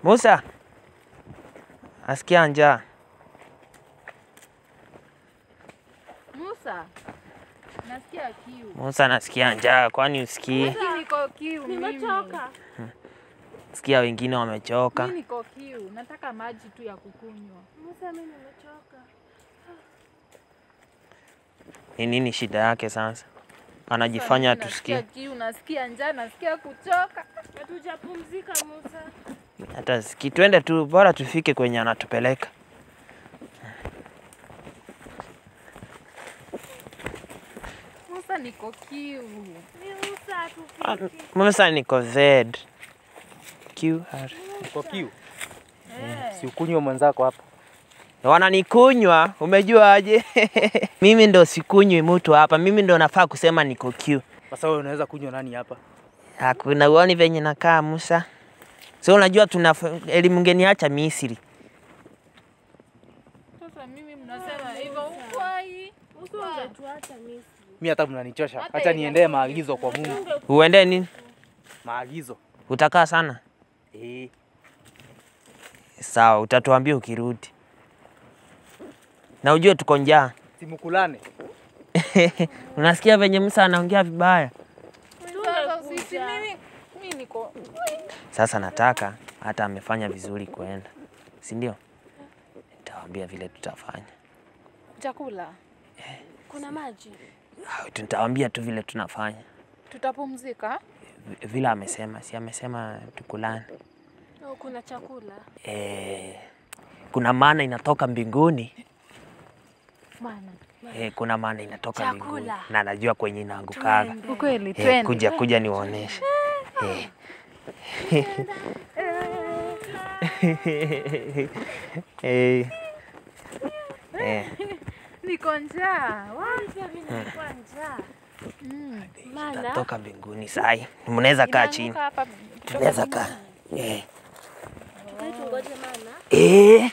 Musa, asikia njaa. Musa, nasikia kiu. Musa, nasikia njaa, kwani usikii? Mimi niko kiu. mimi. Nimechoka. Sikia wengine wamechoka. Mimi niko kiu. Nataka maji tu ya kukunywa. Musa, mimi nimechoka. Ni nini shida yake sasa? Anajifanya Mimi tusikie. Nasikia kiu, nasikia njaa, nasikia kuchoka. Hatujapumzika Musa. Hata siki, twende tu, bora tufike kwenye anatupeleka. Musa, niko kiu. Ni Musa Ah, hatufiki. Musa niko Z. QR. Kwa kiu. Eh. Si ukunywe mwenzako hapa. Wananikunywa, umejua aje? mimi ndo sikunywi mtu hapa, mimi ndo nafaa kusema niko Q. Sasa wewe unaweza kunywa nani hapa? Hakuna uoni venye nakaa Musa. So unajua tuna elimu ngeniacha Misri. Sasa mimi mnasema hivyo ukwai. Musa ungetuacha Misri. Mimi hata mnanichosha. Hata Acha ile- niendee maagizo kwa Mungu. Uende nini? Maagizo. Utakaa sana? Eh. Sawa, utatuambia ukirudi. Na ujue tuko njaa. Simukulane. Unasikia venye Musa anaongea vibaya? Sasa sisi mimi mimi niko Sasa nataka hata amefanya vizuri kuenda, si ndio? Nitawaambia vile tutafanya. chakula. Kuna maji. Ah, Nitawaambia tu vile tunafanya Tutapumzika. V- vile amesema, si amesema tukulane. Oh, kuna chakula. Eh, kuna maana inatoka mbinguni Maana. eh, kuna maana inatoka Chakula. mbinguni na najua kwenye inaangukaga. Twende. Ukweli Eh, twende. kuja kuja niwaoneshe eh. eh. Eh. Niko njaa. Wa- Pia mimi nilikuwa njaa. Mm. Maana Itatoka mbinguni sai, mnaweza kaa chini, Inaanguka hapa. tunaweza kaa eh. tukae tungoje maana. Eh.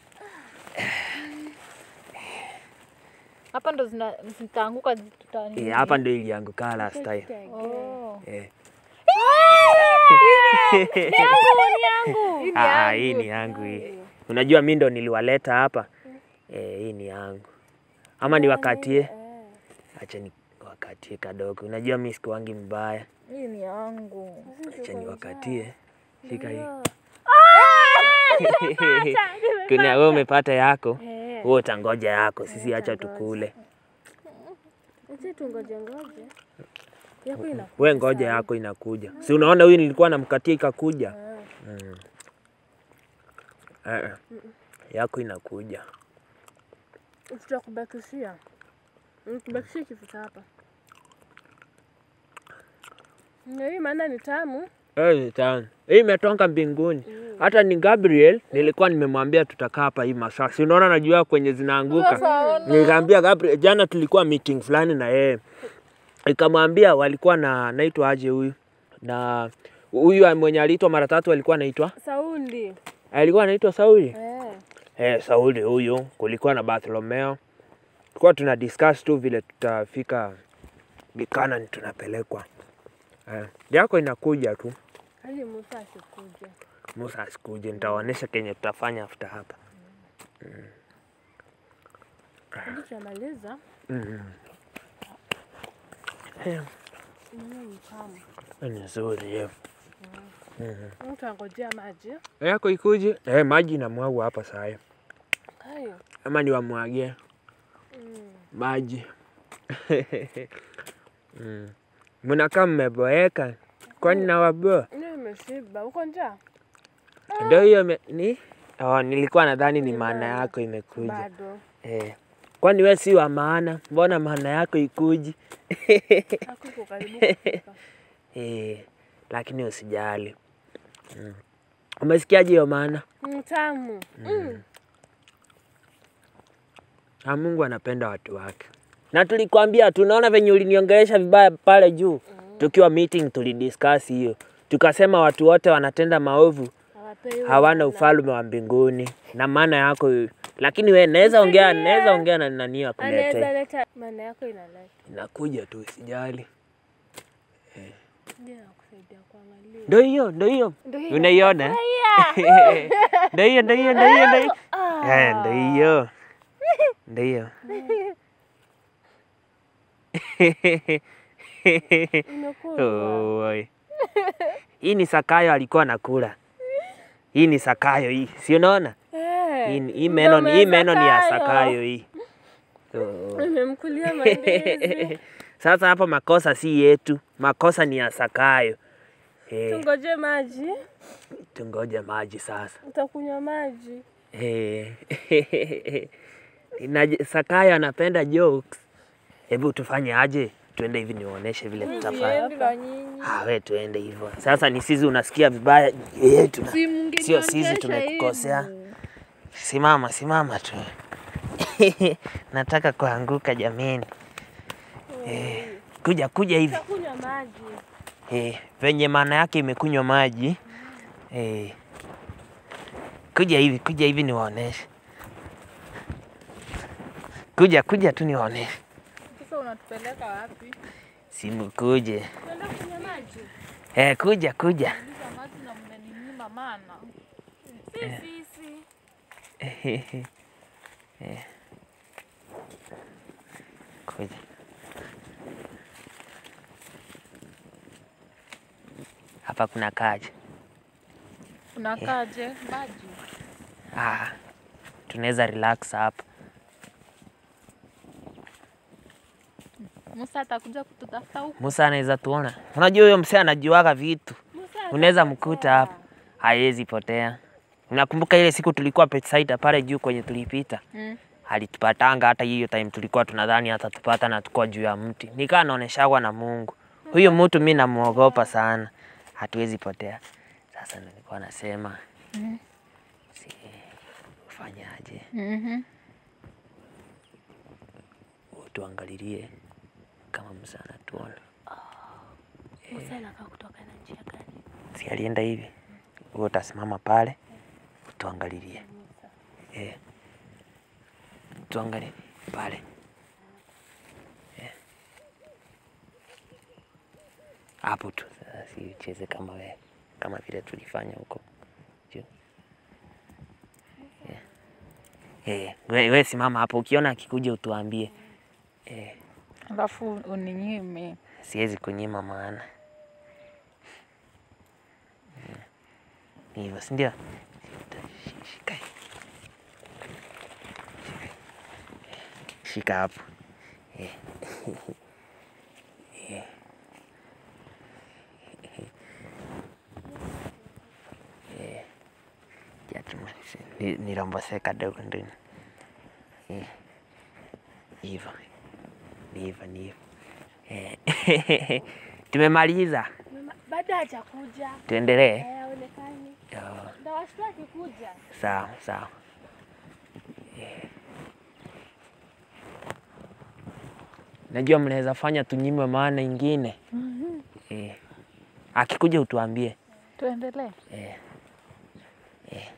Hapa ndo zina- zitaanguka tuta Eh, hapa ndio ilianguka last time. Oh. Eh. yangu. Hii ni Ah, yangu. hii ni yangu hii. Unajua mi ndo niliwaleta hapa. Eh, hii ni yangu. Ama niwakatie? Acha ni wakatie kadogo. Unajua mi sikuwangi mbaya. Hii ni yangu. Acha niwakatie. Shika hii. Ndio. Kuna wewe umepata yako. Eh, Wewe utangoja yako. Sisi acha tukule. acha tungoje ngoje. Yako ina. We ngoja yako inakuja. Si unaona huyu nilikuwa namkatia ikakuja. Mm. Eh, eh. Yako inakuja. Tutakubakishia. Nikubakishia kifuta hapa. Na hii maana ni tamu. Eh, tamu. Hii imetoka mbinguni. Hata ni Gabriel nilikuwa nimemwambia tutakaa hapa hii masaa. Si unaona najua kwenye zinaanguka. Sasa Nikaambia Gabriel jana tulikuwa meeting fulani na yeye. Nikamwambia walikuwa na naitwa aje huyu? Na huyu mwenye aliitwa mara tatu alikuwa anaitwa Saundi. alikuwa anaitwa Sauli. Eh. Eh, Sauli huyu, kulikuwa na Bartholomeo. Tulikuwa tuna discuss tu vile tutafika Canaan tunapelekwa. Eh, yako inakuja tu. Hadi Musa asikuja. Musa asikuje, nitawaonyesha kenye tutafanya after hapa. Hadi tunamaliza. Mm. Eh, Mm, ni tamu. ni nzuri eh. Mtu angojea maji. Yako ikuje? Eh, maji inamwagwa hapa saa hii. Hayo. Ama niwamwagie Mm. maji. mm. Mnakaa mmeboeka, kwani nawaboa? Leo imeshiba. Uko njaa? Ndio hiyo ime- ni oh, nilikuwa nadhani ni maana yako imekuja. Bado. Eh. Kwani we si wa maana? Mbona maana yako ikuji? Hako iko karibu kufika. eh, lakini usijali. Mm. Umesikiaje hiyo maana? Mm, tamu. Mm. Na Mungu anapenda watu wake. Na tulikwambia tunaona venye uliniongelesha vibaya pale juu. Tukiwa meeting tulidiscuss hiyo. Tukasema watu wote wanatenda maovu Hawapewi hawana wala. ufalme wa mbinguni. Na maana yako lakini we naweza ongea Usilie. naweza ongea na nani Anaweza akulete. leta maana yako inaleta. Inakuja tu usijali. Ndio nakusaidia. saidia kuangalia. Ndio hiyo, ndio hiyo. Ndio hiyo. Unaiona? Ndio hiyo, ndio hiyo, ndio hiyo, ndio hiyo. Eh, ndio hiyo. Ndio hiyo. Imekulwa. Oi. Hii ni Sakayo alikuwa anakula. Hii ni Sakayo hii. Si unaona? Eh, Hii, hii meno mdomo hii meno ni ya Zakayo. Sakayo hii. Oh. Imemkulia mandizi. Sasa hapa makosa si yetu, makosa ni ya Sakayo. Eh, Tungoje maji. tungoje maji sasa. Utakunywa maji. Eh, na Sakayo anapenda jokes. Hebu tufanye aje? Tuende hivi niwaoneshe vile tutafanya. Siendi na nyinyi. Ah, we tuende hivyo. Sasa ni sisi unasikia vibaya eh, tuna Si mngenionyesha sio sisi tumekukosea. hivi. Simama, simama tu. Nataka kuanguka jameni. Eh, kuja kuja hivi. Utakunywa maji. Eh, venye maana yake imekunywa maji. Eh. Kuja hivi, kuja hivi niwaoneshe. Kuja kuja tu niwaoneshe. Sasa unatupeleka wapi? Simu kuje. Tuenda kunywa maji. Eh, kuja kuja. Uliza maji na mmeninyima mana. Si sisi. Kuja. Hapa kuna kaje. Unakaje? Maji. Ah, tunaweza relax hapa. Musa atakuja kututafuta huku. Musa anaweza tuona. Unajua huyo msee anajuaga vitu. Musa Unaweza atapotea. mkuta hapa. Haiwezi potea. Unakumbuka ile siku tulikuwa Petsaida pale juu kwenye tulipita? Mm. Alitupatanga hata hiyo time tulikuwa tunadhani atatupata na tukua juu ya mti. Nikaa naoneshagwa na Mungu. Huyu mtu mi namuogopa sana. Hatuwezi potea. Sasa nilikuwa nasema Mhm. si ufanyaje? Mhm. Tuangalilie kama Musa anatuona. Musa anakaa kutoka na njia gani? Si alienda hivi? Wewe utasimama pale tuangalilie. Eh. Tuangalie pale. Eh. Hapo tu. Sasa si ucheze kama wewe kama vile tulifanya huko juu. Eh. Eh, we, we simama hapo ukiona akikuja utuambie. Eh, Alafu uninyime. siwezi kunyima maana. Mm. Ni hivyo, si ndio? Shika hii. Shika hapo. Eh. Eh. Eh. Ja, tumalize. Ni- nirombose kadogo ndani. Eh. Hivyo. Ni hivyo, ni hivyo. Eh. Tumemaliza. Mama, Bado hajakuja. Tuendelee. Eh, haonekani. Oh, Ndawashtua akikuja. Sawa sawa. Eh. Najua mnaweza fanya tunyimwe maana ingine. Eh. Akikuja utuambie. Tuendelee. Eh. Eh.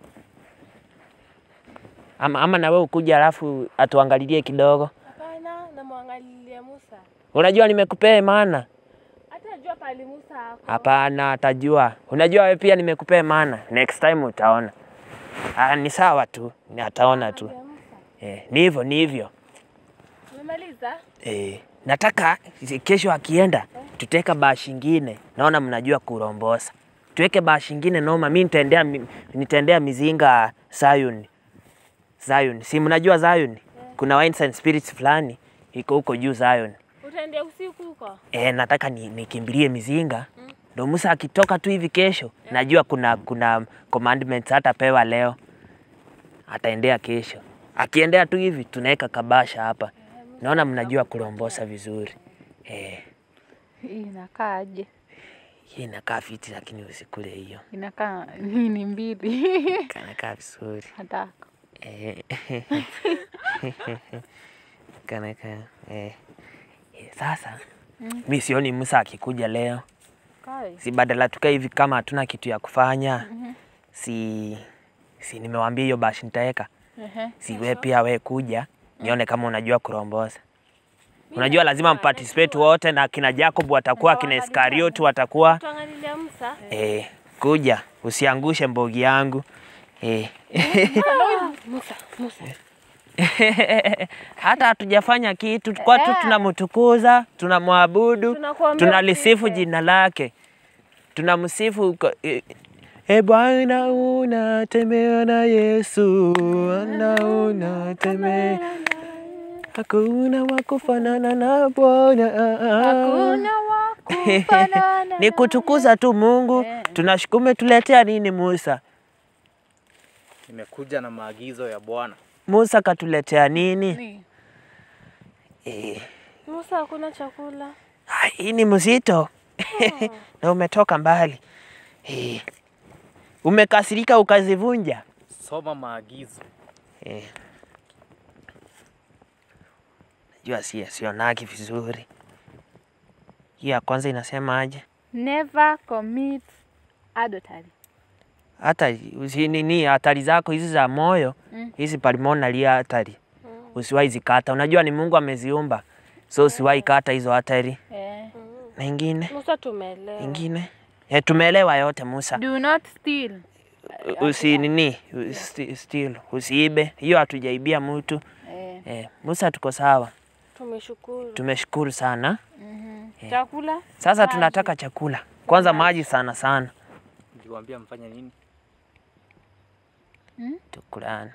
Ama, ama na wewe ukuja alafu atuangalilie kidogo. Hapana, namwangalilia Musa. Unajua nimekupea maana? Hata jua pali Musa ako. Hapana, atajua. Unajua wewe pia nimekupea maana. Next time utaona. Ah, ni sawa tu, ni ataona tu. Ya Musa. Eh, ni hivyo, ni hivyo. Umemaliza? Eh, nataka kesho akienda tuteka bashi ingine. Naona mnajua kurombosa. Tuweke bashi ingine noma. Mimi nitaendea mi- nitaendea mizinga Zion. Zion. Si mnajua Zion? Kuna wines and spirits fulani iko huko juu Zion. Utaendea usiku huko? E, nataka ni- nikimbilie mizinga ndo Musa akitoka tu hivi kesho, najua kuna kuna commandments hatapewa leo, ataendea kesho. Akiendea tu hivi tunaweka kabasha hapa. Naona mnajua kurombosa vizuri. Eh, Hii inakaaje? hii inakaa fiti lakini usikule hiyo. Inakaa nini mbili? Kanakaa vizuri. Nataka. Eh, Kanakaa eh. Eh, Sasa mi sioni Musa akikuja leo. Kai. si badala tukae hivi kama hatuna kitu ya kufanya si si nimewambia hiyo bashi nitaweka Ehe. si we pia we kuja nione kama unajua kurombosa Unajua lazima mparticipate wote, na kina Jacob watakuwa, kina Iskarioti watakuwa. Tuangalilia Musa. Eh, kuja usiangushe mbogi yangu eh. Musa, Musa. Hata hatujafanya kitu, kwa tu tunamtukuza, tunamwabudu, Tunakuambia tunalisifu usife. jina lake, tunamsifu kwa- eh, E Bwana unatembea na Yesu, Bwana unatembea, hakuna wa kufanana na Bwana. Hakuna wa kufanana Ni kutukuza tu Mungu. Tunashukuru. Umetuletea nini Musa? Nimekuja na maagizo ya Bwana. Musa katuletea nini? Ni. Eh, Musa hakuna chakula. ah, hii ni mzito na umetoka mbali eh. Umekasirika ukazivunja Soma maagizo. eh. Najua si sionaki vizuri. Hiyo ya kwanza inasema aje? Never commit adultery. hata usi nini hatari zako hizi za moyo Mm. hizi pulmonary hatari usiwahi zikata. Unajua ni Mungu ameziumba, so usiwahi kata hizo hatari. Eh. Na ingine Musa tumeelewa. ingine eh, tumeelewa yote Musa. Do not steal. U- Usi nini usi, still usiibe, hiyo hatujaibia mtu Eh. eh, Musa, tuko sawa, Tumeshukuru. tumeshukuru sana. Mhm. Chakula? Sasa tunataka chakula kwanza, maji sana sana, Niliwaambia mfanye nini? tukulane.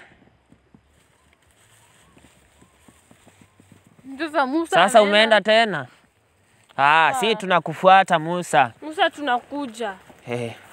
Sasa Musa Sasa anaenda- umeenda tena? Ah, si tunakufuata Musa. Musa tunakuja. Eh,